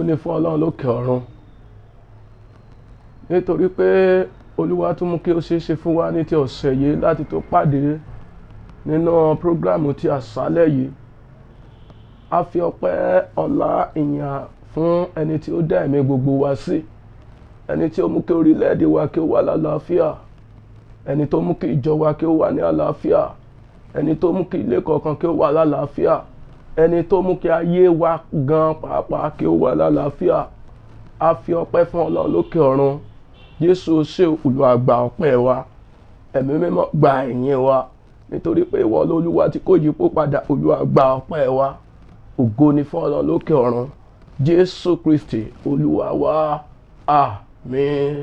ni fún ọlọ́run lókè ọ̀run nítorí pé olúwa tún mú kí ó ṣeé ṣe fún wa ní ti ọ̀sẹ̀ yìí láti tó pàdé nínú prógrámù ti àṣálẹ̀ yìí a fi ọpẹ́ ọlá ìyìn fún ẹni tí ó dá ẹ̀mí gbogbo wa sí ẹni tí ó mú kí orílẹ̀-èdè wa kí ó wà lálàáfíà ẹni tó mú kí ìjọ wa kí ó wà ní àlàáfíà ẹni tó mú kí ilé kọ̀ọ̀kan kí ó wà lálàáfíà ẹni tó mú kí ayé wa gan pàápàá kí ó wà lálàáfíà a fi ọpẹ́ fún ọlọ́run lókè ọ̀run jésù ṣe Olúwa gba ọpẹ́ wa ẹ̀mí mímọ́ gba ìyìn wa nítorí pé ìwọ lolúwa tí kò yípo padà Olúwa gba ọpẹ́ wa ògo ni fún ọlọ́run lókè ọ̀run jésù kristi olúwa wa àmín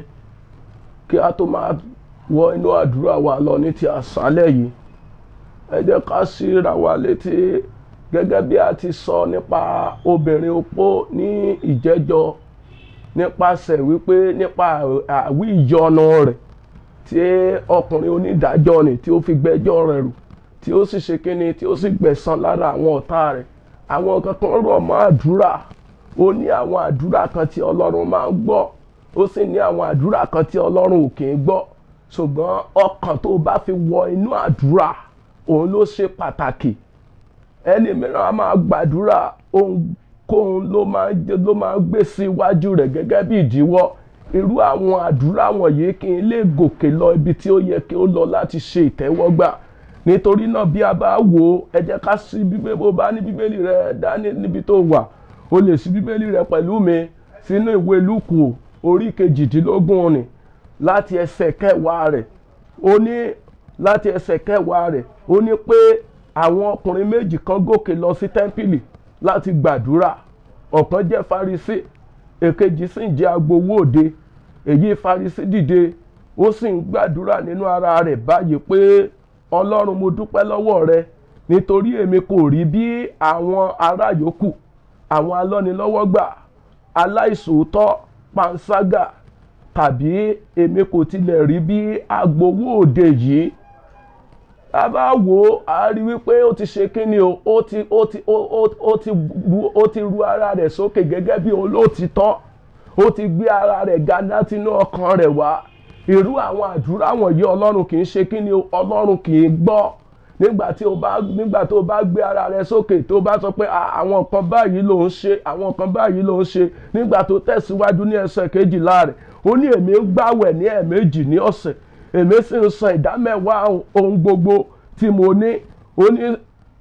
kí a tó máa wọ inú àdúrà wa lọ ní ti àṣálẹ̀ yìí ẹ jẹ́ ká síra wa létí gẹ́gẹ́ bí a ti sọ nípa obìnrin opó ní ìjẹ́jọ́ nípasẹ̀ wípé nípa àwí ìyọnu rẹ̀ tí ọkùnrin onídàájọ́ ni tí ó fi gbẹ́jọ́ rẹ̀ rù tí ó sì ṣe kíni tí ó sì gbẹ̀san lára àwọn ọ̀tá rẹ̀ àwọn kankan rọ̀ mọ́ àdúrà ó ní àwọn àdúrà kan tí ọlọ́run máa ń gbọ́ ó sì ní àwọn àdúrà kan tí ọlọ́run ò kì í gbọ́ ṣùgbọ́n ọkàn tó bá fi wọ inú àdúrà òun ló ṣe pàtàkì ẹni mìíràn a máa gbàdúrà ohunkóhun ló máa ló máa gbé sí iwájú rẹ̀ gẹ́gẹ́ bí ìdíwọ́ irú àwọn àdúrà wọ̀nyí kí n lè gòkè lọ ibi tí ó yẹ kí ó lọ láti ṣe ìtẹ́wọ́gbà nítorí náà bí a bá wò ó ẹ jẹ́ ká sí bíbélì bó bá ní bíbélì rẹ dání níbi tó wà o lè sí bíbélì rẹ pẹ̀lú mi sínú ìwé lúkù orí kejìdínlógún ni láti ẹsẹ̀ kẹwàá rẹ̀ ó ní láti ẹsẹ̀ kẹwàá rẹ̀ ó ní pé àwọn ọkùnrin méjì kan gòkè lọ sí tẹ́ḿpìlì láti gbàdúrà ọ̀kan jẹ́ farisí èkejì sì ń jẹ́ agbowó òde èyí farisí dìde ó sì ń gbàdúrà nínú ara rẹ̀ báyìí pé ọlọ́run mo dúpẹ́ lọ́wọ́ rẹ nítorí èmi kò rí bí àwọn ará yòókù àwọn alọ́nilọ́wọ́gbà aláìsòótọ́ panṣágà tàbí èmi kò tilẹ̀ rí bí agbowó òde yìí a bá wò ó a rí wípé ó ti ṣe kíni o ó ti ó ti ó ti bu ó ti ru ara rẹ̀ sókè gẹ́gẹ́ bí olóòtítọ́ ó ti gbé ara rẹ̀ ga látinú ọkàn rẹ̀ wá irú àwọn àdúrà wọ̀nyí ọlọ́run kì í ṣe kíni o ọlọ́run kì í gbọ́ nígbà tí o bá nígbà tó o bá gbé ara rẹ̀ sókè tó o bá sọ pé àwọn kan báyìí ló ń ṣe àwọn kan báyìí ló ń ṣe nígbà tó tẹ̀síwájú ní ẹsẹ̀ kejìlá rẹ̀ ó ní èmi ń gbàwẹ̀ ní ẹ̀ẹ̀mejì ní ọ̀sẹ̀ èmi sì ń san ìdámẹ́wàá ohun gbogbo tí mo ní ó ní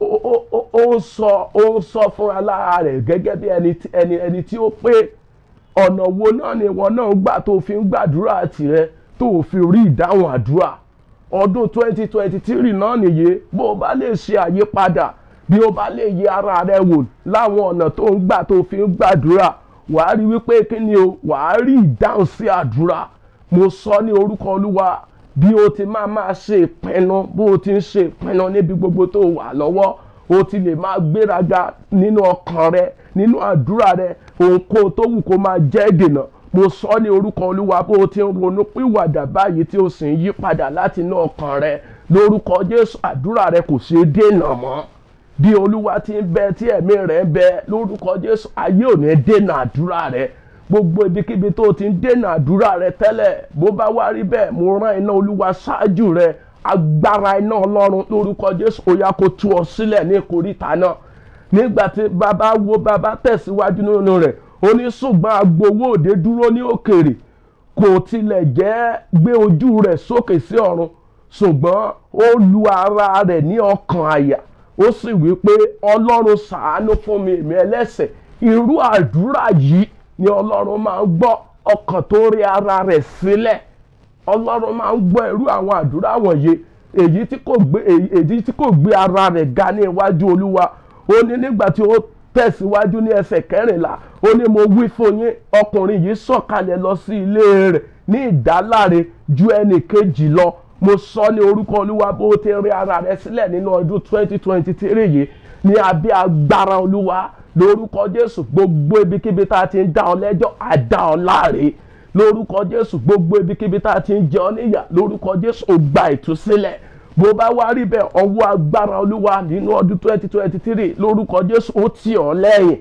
ó ń sọ ó ń sọ fúnra lára rẹ̀ gẹ́gẹ́ bí ẹni ẹni tí ó pé ọ̀nà wo náà ni ìwọ náà gbà tó fi ń gbàdúrà tirẹ̀ tó fi rí ìdáhùn àdúrà ọdún 2023 náà nìyí bó o bá lè ṣe àyípadà bí o bá lè yẹ ara rẹ wò láwọn ọ̀nà tó ń gbà tó fi ń gbàdúrà wàá rí wípé kí ni o wàá rí ìdáhùn sí àdúrà mo sọ ní orúkọ olúwa bí o ti máa máa ṣe ìpinnu bó o ti ń ṣe ìpinnu níbi gbogbo tó wà lọ́wọ́ o ti lè máa gbéraga nínú ọkàn rẹ nínú àdúrà rẹ ohunkóhun tó wù kó máa jẹ́ ìdènà mo sọ ní orúkọ olúwa bó o ti ń ronú pìwàdà báyìí tí o sì ń yí padà láti inú ọkàn rẹ lórúkọ jésù àdúrà rẹ kò ṣeé dènà mọ́ bí olúwa ti ń bẹ tí ẹ̀mí rẹ̀ ń bẹ lórúkọ jésù ayé ò ní dènà àdúrà rẹ gbogbo ibikíbi tó o ti ń dènà àdúrà rẹ tẹ́lẹ̀ bó bá wá rí bẹ́ẹ̀ mo rán iná olúwa ṣáájú rẹ agbára iná ọlọ́run lórúkọ jésù ó yá kó tú ọ sílẹ̀ ní ìkóríta náà nígbà tí bàbá wo bàbá tẹ̀síwájú nínú rẹ̀ ó ní ṣùgbọ́n agbowó òde dúró ní òkèrè kò tilẹ̀ jẹ́ gbé ojú rẹ̀ sókè sí ọ̀run ṣùgbọ́n ó lu ara rẹ̀ ní ọkàn àyà ó sì wí pé ọlọ́run ṣàánú fún mi èmi ẹlẹ́ṣẹ̀ irú àdúrà yìí ni ọlọ́run máa ń gbọ́ ọkàn tó rí ara rẹ̀ sílẹ̀ ọlọ́run máa ń gbọ́ irú àwọn àdúrà wọ̀nyí èyí tí kò gbé èyí tí kò gbé ara rẹ̀ ga ní iwájú olúwa ó ní nígbà tí ó tẹ̀síwájú ní ẹsẹ̀ kẹrìnlá ó ní mo wí fún yín ọkùnrin yìí sọ̀kalẹ̀ lọ sí ilé rẹ̀ ní ìdáláre ju ẹnì kejì lọ mo sọ ní orúkọ olúwa bó ti rí ara rẹ̀ sílẹ̀ nínú ọdún 2023 yìí ní abẹ́ agbára olúwa lórúkọ jésù gbogbo ibikíbi tá a ti ń dá ọ lẹ́jọ́ àdá ọ láre lórúkọ jésù gbogbo ibikíbi tá a ti ń jẹ ọ níyà lórúkọ jésù ó gba ìtúsílẹ̀ bó bá wá rí bẹ́ẹ̀ ọwọ́ agbára olúwa nínú ọdún 2023 lórúkọ jésù ó tì ọ́ lẹ́yìn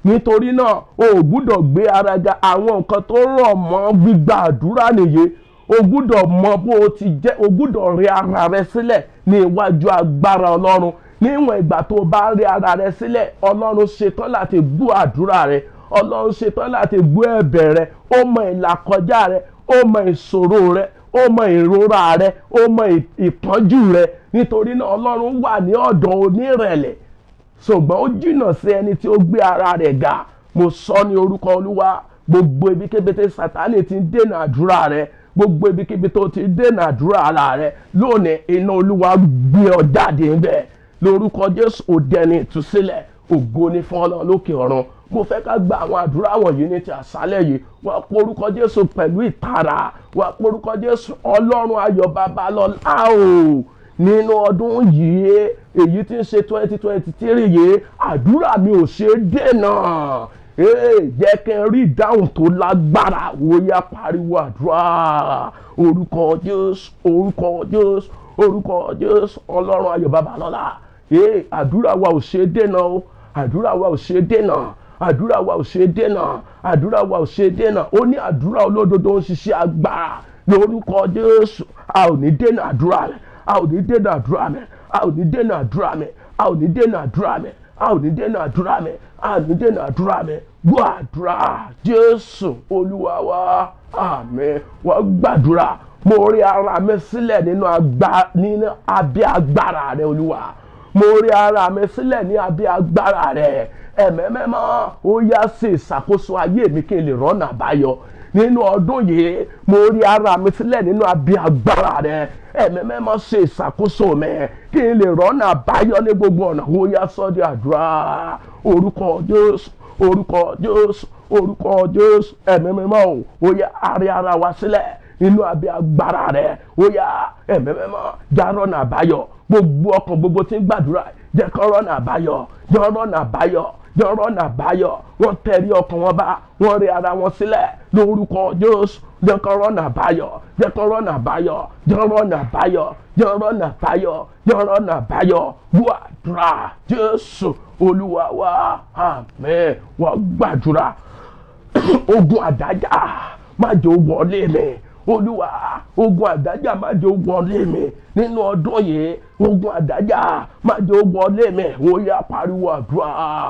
nítorí náà o ò gbúdọ̀ gbé ara ga àwọn nǹkan tó rọ̀ mọ́ gbígba àdúrà nìyí o gbúdọ̀ mọ bó o ti jẹ́ o gbúdọ̀ rí ara rẹ sílẹ̀ ní iwájú agbára ọlọ́run níwọ̀n ìgbà tó o bá rí ara rẹ sílẹ̀ ọlọ́run ṣetán láti gbọ́ àdúrà rẹ ọlọ́run ṣetán láti gbọ́ ẹ̀bẹ̀ rẹ ó mọ ìlàkọjá rẹ ó mọ ìṣòro rẹ ó mọ ìrora rẹ ó mọ ìpọ́njú rẹ nítorí náà ọlọ́run wà ní ọ̀dọ̀ onírẹ̀lẹ̀ ṣùgbọ́n ó jìnnà sí ẹni tí ó gbé ara rẹ̀ ga mo sọ ní orúkọ olúwa gbogbo ibikíbi tí sátánì ti ń dènà àdúrà rẹ gbogbo ibikíbi tó ti dènà àdúrà ara rẹ lónìí iná olúwa gbé ọ jáde ńbẹ lórúkọ jésù òdẹni ìtúsílẹ̀ ògo ni fún ọlọ́run lókè ọ̀run mo fẹ́ ká gba àwọn àdúrà wọ̀nyí ní ti àṣálẹ̀ yìí wá porúkọ jésù pẹ̀lú ìtara wá porúkọ jésù ọlọ́run ayọ̀ babalọ́lá o nínú ọdún yìí èyí tí ń ṣe twenty twenty three yìí àdúrà mi ò ṣe é dènà jẹ́ kí n rí ìdáhùn tó lágbára wòye pariwo àdúrà orúkọ jésù orúkọ jésù orúkọ jésù ọlọ́run ayọ̀ babalọ́lá àdúrà wa ò ṣe é dènà o àdúrà wa ò ṣe é dènà àdúrà wa ò ṣe é dènà àdúrà wa ò ṣe é dènà ó ní àdúrà olódodo ń ṣiṣẹ́ agbára lórúkọ jésù a ò ní dènà àdúrà rẹ a ò ní dènà àdúrà mi a ò ní dènà àdúrà mi a ò ní dènà àdúrà mi a ò ní dènà àdúrà mi a ò ní dènà àdúrà mi gbọ́ àdúrà jésù olúwa wa àmín wọ́n gbàdúrà mo rí ara mi sílẹ̀ nínú abẹ́ agbára rẹ olúwa mo rí ara mi sílẹ̀ ní abẹ́ agbára rẹ ẹ̀mẹ́mẹ́mọ́ ó yá sí ìṣàkóso ayé mi kí n lè rọ́nà àbáyọ nínú ọdún yìí mo rí ara mi sílẹ̀ nínú abẹ́ agbára rẹ ẹ̀mẹ́mẹ́mọ́ ṣe ìṣàkóso mi kí n lè rọ́nà àbáyọ ní gbogbo ọ̀nà ó yá sọ́dí àdúrà orúkọ jésù orúkọ jésù orúkọ jésù ẹ̀mẹ́mẹ́mọ́ o ó yá arí ara wa sílẹ̀ nínú abẹ́ agbára rẹ ó yá ẹ̀mẹ́mẹ́mọ́ já rọ́nà àbáyọ gbogbo ọkàn gbogbo tí ń gbàdúrà jẹ́ kó rọ́nà àbáyọ jẹ́ rọ́nà àbáyọ jẹ́ rọ́nà àbáyọ wọ́n tẹ̀rí ọkàn wọn bá wọ́n rí ara wọn sílẹ̀ lórúkọ jésù jẹ́ kó rọ́nà àbáyọ jẹ́ kó rọ́nà àbáyọ jẹ́ rọ́nà àbáyọ jẹ́ rọ́nà àbáyọ jẹ́ rọ́nà àbáyọ gbàdúrà jésù olúwa wa àmín wọ́n gbàdúrà ogun àdájà má jẹ́ ó wọlé mi olúwa ogun àdájà má jẹ́ ó wọlé mi nínú ọdún yìí ogun àdájà má jẹ́ ó wọlé mi ó yá pariwo àdúrà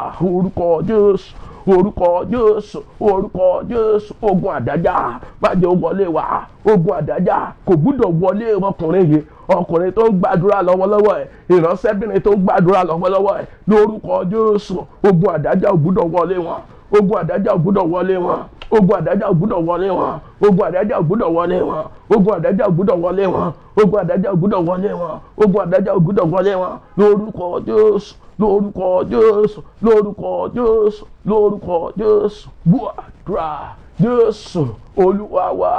orúkọ jésù orúkọ jésù orúkọ jésù ogun àdájà má jẹ́ ó wọlé wa ogun àdájà kò gbúdọ̀ wọlé ọkùnrin yìí ọkùnrin tó ń gbàdúrà lọ́wọ́lọ́wọ́ ẹ̀ ìránṣẹ́bìnrin tó ń gbàdúrà lọ́wọ́lọ́wọ́ ẹ̀ lórúkọ jésù ogun àdájà ò gbúdọ̀ wọlé wọn ogun àdájà ò gbúdọ̀ wọlé wọn ogun àdájà ò gbúdọ̀ wọlé wọn ogun àdájà ò gbúdọ̀ wọlé wọn ogun àdájà ò gbúdọ̀ wọlé wọn ogun àdájà ò gbúdọ̀ wọlé wọn ogun àdájà ò gbúdọ̀ wọlé wọn lórúkọ jésù lórúkọ jésù lórúkọ jésù lórúkọ jésù gbàdúrà jésù olúwa wa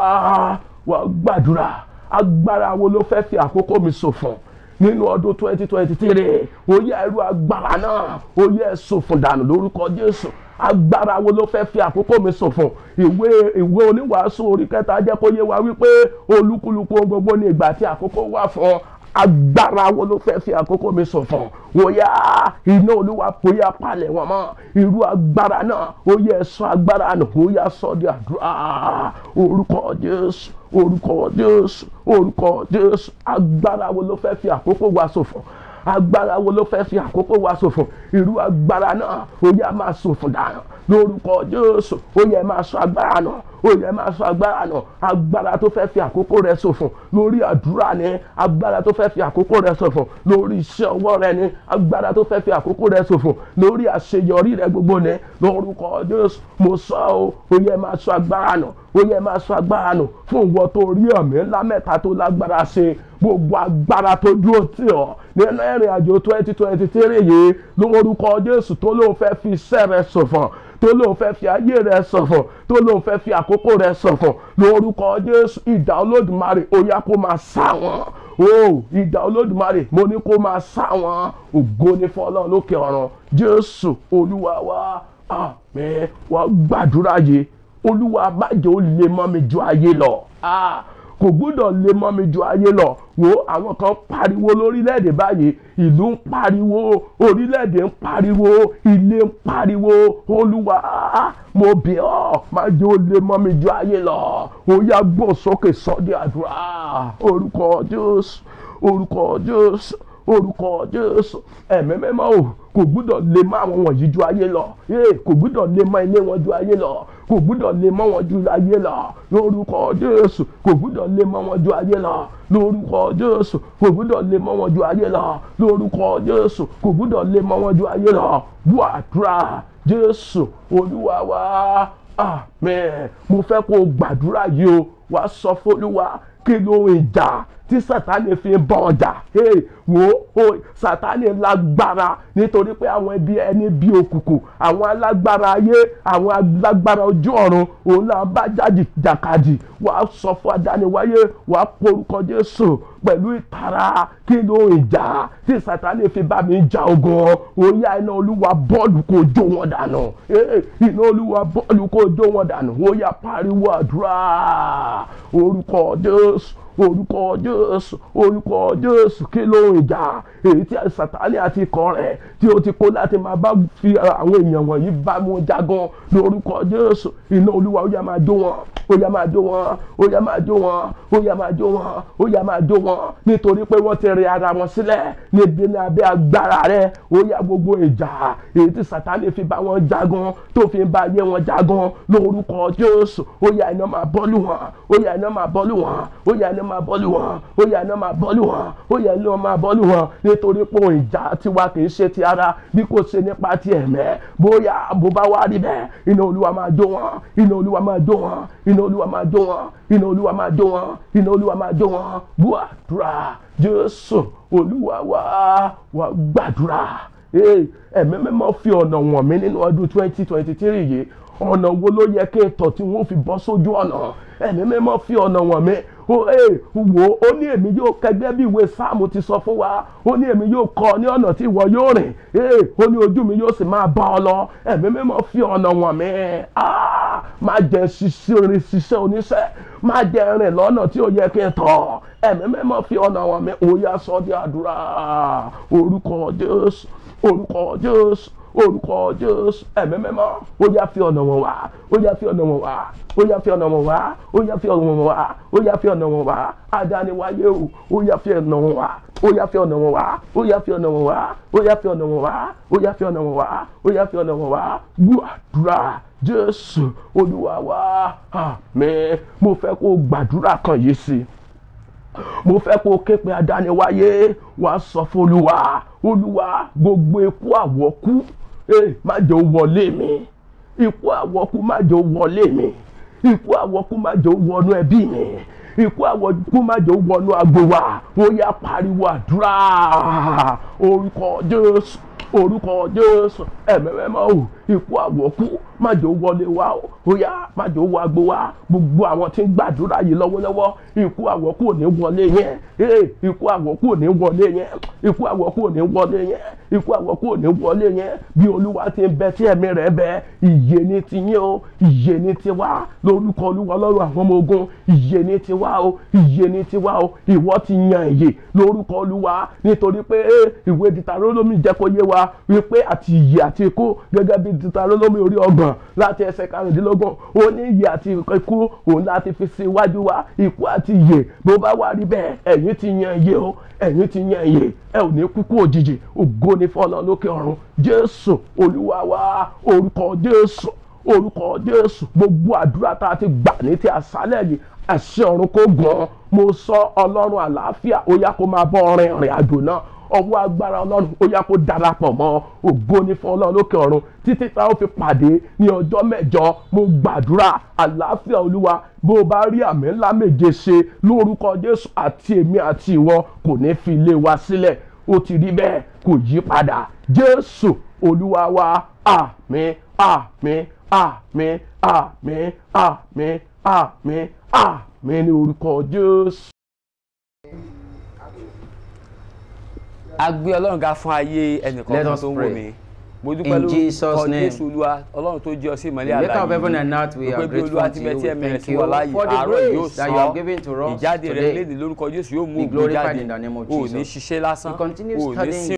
wà gbàdúrà agbára wo ló fẹ́ fi àkókò mi ṣòfò nínú ọdún twenty twenty three ó yẹ ẹrú agbára náà ó yẹ ṣòfò dànù lórúkọ jésù agbára wo ló fẹ́ fi àkókò mi ṣòfò ìwé ìwé oníwàásù orí kẹta jẹ́ kó yé wa wípé olúkúlùkù ohun gbogbo ní ìgbà tí àkókò wà fún agbára wo ló fẹ́ fi àkókò mi ṣòfò wòyá iná olúwa bóyá palẹ̀ wọn mọ́ irú agbára náà ó yẹ sọ agbára nù ó yá sọ di àdúrà orúkọ jésù orúkọ jésù orúkọ jésù agbára wo ló fẹ́ fi àkókò wa ṣòfò agbára wo ló fẹ́ fi àkókò wa ṣòfò irú agbára náà ó yẹ máa ṣòfò dànù lórúkọ jésù ó yẹ máa sọ agbára náà ó yẹ máa sọ agbára náà agbára tó fẹ́ fi àkókò rẹ ṣòfò lórí àdúrà ni agbára tó fẹ́ fi àkókò rẹ ṣòfò lórí iṣẹ́ ọwọ́ rẹ ni agbára tó fẹ́ fi àkókò rẹ ṣòfò lórí àṣeyọrí rẹ gbogbo ni lórúkọ jésù mo sọ ọ́ ó yẹ máa sọ agbára náà ó yẹ máa sọ agbára nù fún ìwọ tó rí ọ̀mí ńlá mẹ́ta tó lágbára ṣe gbogbo agbára tó dúró tì ọ́ nínú ìrìn àjò twenty twenty three yìí lórúkọ jésù tó lóun fẹ́ fi iṣẹ́ rẹ ṣòfò tó lóun fẹ́ fi ayé rẹ ṣọ̀fọ̀ tó lóun fẹ́ fi àkókò rẹ ṣọ̀fọ̀ lórúkọ jésù ìdá olódùmarè ó yá kó máa sá wọn o ìdá olódùmarè mo ní kó máa sá wọn ògo ní fọlọ́run lókè ọ̀run jésù olúwa wa àmín wá gbàdúrà yìí olúwa má jẹ́ ó lè mọ́ mi ju ayé lọ kò gbúdọ̀ lè mọ́ mi ju ayé lọ wo àwọn kan pariwo lórílẹ̀‐èdè báyìí ìlú ń pariwo orílẹ̀‐èdè ń pariwo ilé ń pariwo olúwa mo bẹ̀ ọ́ má jẹ́ ó lè mọ́ mi ju ayé lọ ó yá gbọ́ sókè sọ́dí àdúrà orúkọ jésù orúkọ jésù orúkọ jésù ẹ̀mí mímọ́ o kò gbúdọ̀ lè mọ́ àwọn wọ̀nyí ju ayé lọ ee kò gbúdọ̀ lè mọ́ ilé wọn ju ayé lọ kò gbúdọ̀ lè mọ́ wọn ju ayé lọ lórúkọ jésù kò gbúdọ̀ lè mọ́ wọn ju ayé lọ lórúkọ jésù kò gbúdọ̀ lè mọ́ wọn ju ayé lọ lórúkọ jésù kò gbúdọ̀ lè mọ́ wọn ju ayé lọ bú àdúrà jésù olúwa wa àmín mo fẹ́ kó o gbàdúrà yìí o wàá sọ fólúwa kí ló ń jà tí sátani fi ń bọ ọjà wo o sátani lágbára nítorí pé àwọn ẹbí ẹni bí òkùnkùn àwọn alágbára ayé àwọn alágbára ojú ọ̀run òun náà bá jáde jàkadì wàá sọ fún adániwáyé wàá porúkọ jésù pẹ̀lú ìtara kí ló ń jà tí sátani fi bá mi jà ogun òyà iná olúwa bọ́ọ̀lù kò jó wọn dànù iná olúwa bọ́ọ̀lù kò jó wọn dànù òyà pariwo àdúrà orúkọ jésù orúkọ jésù orúkọ jésù kí ló ń jà èyí tí sátani àti ikọ̀ rẹ̀ tí ó ti kó láti máa bá fi àwọn èèyàn wọ̀nyí bá mú jagun lórúkọ jésù iná olúwa ó yá máa jó wọn ó yá máa jó wọn ó yá máa jó wọn ó yá máa jó wọn ó yá máa jó wọn nítorí pé wọ́n ti rí ara wọn sílẹ̀ níbi ní abẹ́ agbára rẹ̀ ó yá gbogbo ìjà èyí tí sátani fi bá wọn jagun tó fi bá ayé wọn jagun lórúkọ jésù ó yá iná máa bọ́lù wọn ó yá iná máa bọ́lù wọn ó yá iná máa bọ́lù wọn ó yá iná máa bọ́lù wọn ó yá iná máa bọ́lù wọn nítorí pé ìjà tiwa kì í ṣe ti ara bí kò ṣe nípa ti ẹ̀mẹ́ bóyá bó bá wá rí bẹ́ẹ̀ iná olúwa máa jó wọn iná olúwa máa jó wọn iná olúwa máa jó wọn iná olúwa máa jó wọn iná olúwa máa jó wọn gbàdúrà jésù olúwa wa wa gbàdúrà ẹ̀mí mímọ́ fi ọ̀nà wọ̀n mí nínú ọdún twenty twenty three yìí ọ̀nà wo ló yẹ kí n tọ̀ tí wọ́n fi bọ́ sójú ọ̀nà ẹ̀mí mímọ́ fi ọ̀nà wọ̀n mí wo ó ní èmi yóò kẹgbẹ́ bí ìwé sáàmù ti sọ fún wa ó ní èmi yóò kọ́ ní ọ̀nà tí ìwọ yóò rìn ó ní ojú mi yóò sì máa bá ọ lọ ẹ̀mí mímọ́ fi ọ̀nà wọ̀n mí má jẹ́ ṣiṣẹ́ ṣiṣẹ́ oníṣẹ́ má jẹ́ rìn lọ́nà tí ó yẹ kí n tọ̀ ẹ̀mí mímọ́ fi ọ̀nà wọ̀n mí ó yá sọ di àdúrà orúkọ Jésù orúkọ Jésù orúkọ jésù ẹ̀mí mímọ́ ó yá fi ọ̀nà wọn wá ó yá fi ọ̀nà wọn wá ó yá fi ọ̀nà wọn wá ó yá fi ọ̀nà wọn wá ó yá fi ọ̀nà wọn wá adániwáyé o ó yá fi ọ̀nà wọn wá ó yá fi ọ̀nà wọn wá ó yá fi ọ̀nà wọn wá ó yá fi ọ̀nà wọn wá ó yá fi ọ̀nà wọn wá ó yá fi ọ̀nà wọn wá gbàdúrà jésù olúwa wa àmín mo fẹ́ kó gbàdúrà kan yìí sí i mo fẹ́ kó ké pe adániwáyé wàá sọ fún olúwa olúwa gbogbo ikú àwọ̀kú má jẹ́ ó wọlé mi ikú àwọ̀kú má jẹ́ ó wọlé mi ikú àwọ̀kú má jẹ́ ó wọnú ẹbí mi ikú àwọ̀kú má jẹ́ ó wọnú agbo wa ó yá pariwo àdúrà orúkọ jésù orúkọ jésù ẹ̀mẹ́mẹ́mọ́ o ikú àwọ̀kú má jẹ́ ó wọlé wa o ó yá má jẹ́ ó wọ agbo wa gbogbo àwọn tí ń gbàdúrà yìí lọ́wọ́lọ́wọ́ ikú àwọ̀kú ò ní wọlé yẹn ee ikú àwọ̀kú ò ní wọlé yẹn ikú àwọ̀kú ò ní wọlé yẹn ikú àwọ̀kú ò ní wọlé yẹn bí olúwa ti ń bẹ tí ẹ̀mí rẹ̀ bẹ ìyè ni ti yín o ìyè ni ti wá lórúkọ olúwa lọ́rùn àwọn ọmọ ogun ìyè ni ti wá o ìyè ni ti wá o ìwọ ti yan ìyè lórúkọ olúwa nítorí pé ìwé Dítarónómì jẹ́ kó yé wa wípé àti ìyè àti ikú gẹ́gẹ́ bí Dítarónómì orí ọgbọ̀n láti ẹsẹ̀ karùndínlógún ó ní ìyè àti ikú òun láti fi sí iwájú wa ikú àti ìyè bó bá wà rí bẹ́ẹ̀ ẹ̀yin ti yan ìyè o ẹ̀yin ti yan ìyè ẹ ò ní kúkú òjijì ògo ni fọlọ́ lókè ọ̀run Jésù Olúwa wa orúkọ Jésù orúkọ Jésù gbogbo àdúrà tá a ti gbà ní ti àṣálẹ̀ yìí àṣẹ ọ̀run kò gàn mo sọ Ọlọ́run àlàáfíà ó yá kó máa bọ́ ọrin ìrìn àjò náà ọwọ́ agbára ọlọ́run ó yá kó darapọ̀ mọ́ ògo ní fún ọlọ́run lókè ọ̀run títí tá ó fi pàdé ní ọjọ́ mẹ́jọ mo gbàdúrà àlàáfíà olúwa bó o bá rí àmì ńlá méje ṣe lórúkọ jésù àti èmi àti ìwọ kò ní fi ilé wa sílẹ̀ ó ti rí bẹ́ẹ̀ kò yí padà jésù olúwa wa àmín àmín àmín àmín àmín àmín àmín ní orúkọ jésù. a gbé ọlọ́run ga fún ayé ẹnìkan Let kan us tó ń wò pray. mí mo dúpẹ́ In lórúkọ Jesus' name. jésù olúwa ọlọ́run tó jẹ́ ọ sí ìmọ́lẹ̀ The maker of àlàyé heaven yìí. and earth, we Mo are pé bí olúwa grateful ti to bẹ you. tí ẹ̀mí rẹ̀ Thank sí you wa láàyè for the àárọ̀ yóò grace that sàn you have given to us ìjáde rẹ̀ today. léde lórúkọ jésù yóò mú Be ògo glorified jáde in the name of o ò ní Jesus. ṣiṣẹ́ lásán We continue o ò ní studying sí